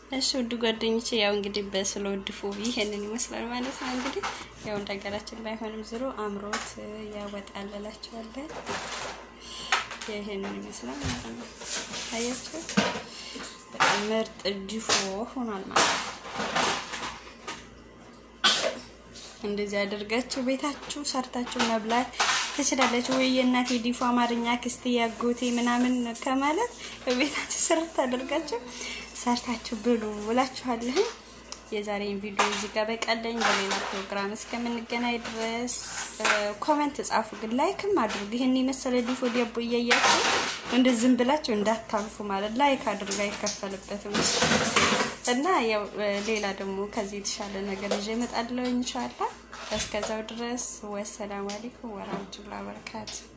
እሺ ውድ ጓደኞቼ ያው እንግዲህ በስሎ ድፎ ይሄንን ይመስላል ማለት ነው። እንግዲህ ያው እንደ ሀገራችን ባይሆንም ዝሮ አምሮት ያወጣል እላችኋለሁ። ይሄንን ይመስላል ማለት ነው። አያችሁ በጣም ምርጥ ድፎ ሆኗል ማለት ነው። እንደዚህ አድርጋችሁ ቤታችሁ ሰርታችሁ መብላት ትችላለች ወይ? የእናቴ ዲፎ አማርኛ ክስቴ ያጎቴ ምናምን ከማለት ቤታችሁ ስርት አድርጋችሁ ሰርታችሁ ብሉ እላችኋለሁ። የዛሬን ቪዲዮ እዚህ ጋር በቀለኝ። በሌላ ፕሮግራም እስከምንገናኝ ድረስ ኮመንት ጻፉ፣ ግን ላይክም አድርጉ። ይህን የመሰለ ዲፎ ዲያቦ እያያችሁ እንደ ዝም ብላችሁ እንዳታልፉ ማለት ላይክ አድርጉ፣ አይከፈልበትም። እና ያው ሌላ ደግሞ ከዚህ የተሻለ ነገር ይዤ እመጣለሁ ኢንሻአላህ። እስከዛው ድረስ ወሰላሙ አለይኩም ወራህመቱላሂ ወበረካቱ።